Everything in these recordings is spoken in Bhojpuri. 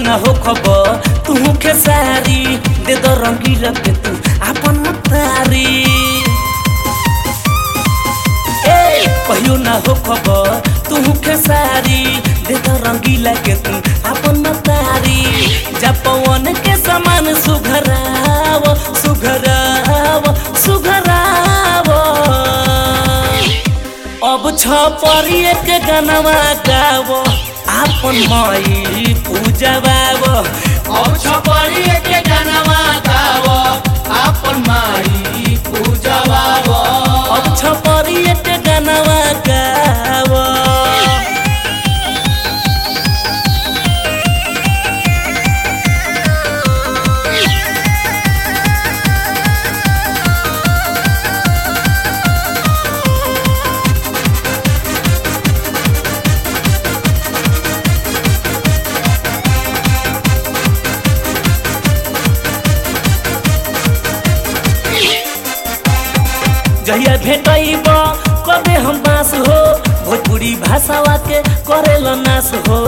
ना हो खबर तू खेसारी दे दो रंगीला के तू अपन तारी ए कहियो ना हो खबर तू खेसारी दे दो रंगीला के तू अपन तारी जपवन के समान सुघराव सुघराव सुघराव अब छ परिए के गनवा गावो आपन माई पूजवाव अब छपरी के गानामा गाव आपन माई पूजवाव अब छ परिए के गनवा गावो जहिया भेटैब कबे हम बास हो भोजपुरी भाषावा के करेल नाश हो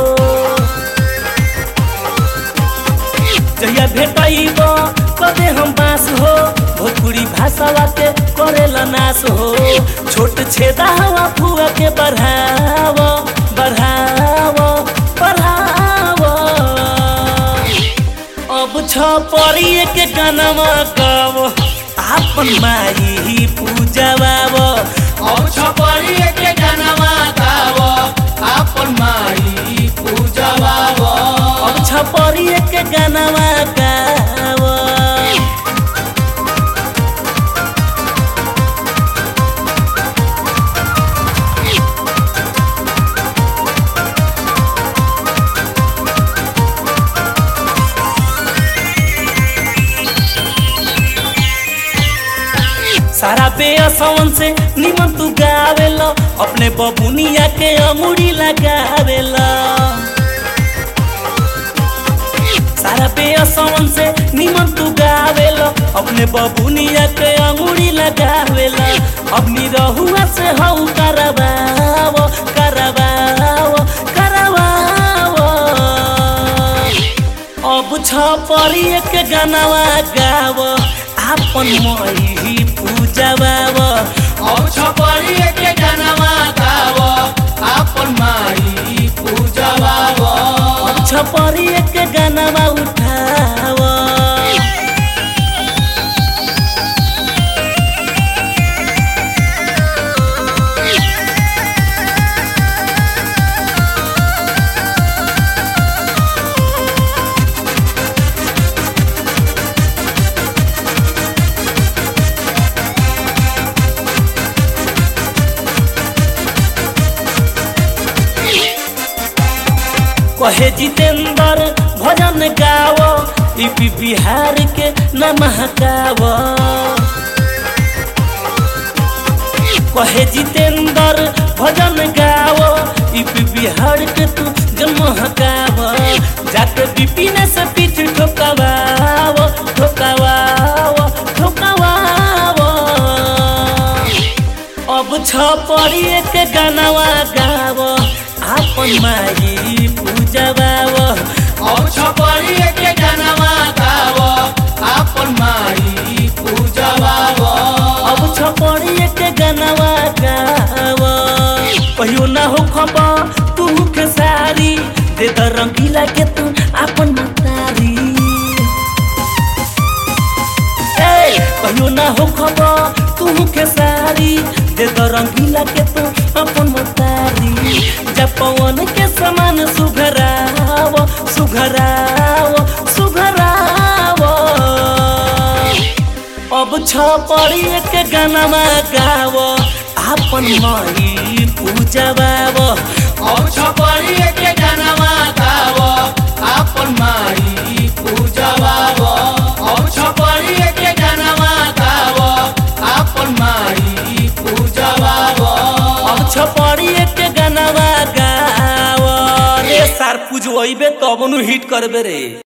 जहिया भेटैब कबे हम बास हो भोजपुरी भाषावा के करेल नाश हो छोट छेदा हवा फुआ के बढ़ाव बढ़ाव बढ़ाव अब छ परिए के गानामा गाव आपन माई पूजवाव अब छपरी के गानामा गाव आपन माई पूजवाव अब छ परिए के गानामा गाव सारा बेअसवन से निमन तू गावेला अपने बबुनिया के अमुड़ी लगावेला सारा बेअसवन से निमन तू गावेला अपने बबुनिया के अंगूरी लगावेला अपनी रहुआ से हऊ करवाव करवाव करवाव अब छ परिए के गानावा गाव आपन मही पूजवाव अब छपरी के गानामा गाव आपन माई पूजवाव अब छ परिए के गानावा उठाव कहे जितेंद्र भजन गाव यूपी बिहार के न महकाव कहे जितेंद्र भजन गाव यूपी बिहार के तू जन्म हकाव जाके विपिन से पीठ ठोकावाव ठोकावाव ठोकावाव अब छ परिए के गानावा गाव आपन माई पूजवाव अब छपरी के गानामा गाव आपन माई पूजवाव अब छ परिए के गानावा गाव कहियो ना हो खबर तू के सारी दे द रंगीला के तू आपन मतारी ए कहियो ना हो खबर तू के सारी दे द रंगीला के तू अपन मतारी जब पवन के समान सुघराव सुघराव सुघराव अब छ परिए के गानामा गाव आपन माई पूजवाव अब छपरी के गानामा गाव आपन माई पूजवाव अब छपरी के गानामा गाव आपन माई पूजवाव अब छ परिए के गानामा गाव रे सार पूजवैबे तब नु हिट करबे रे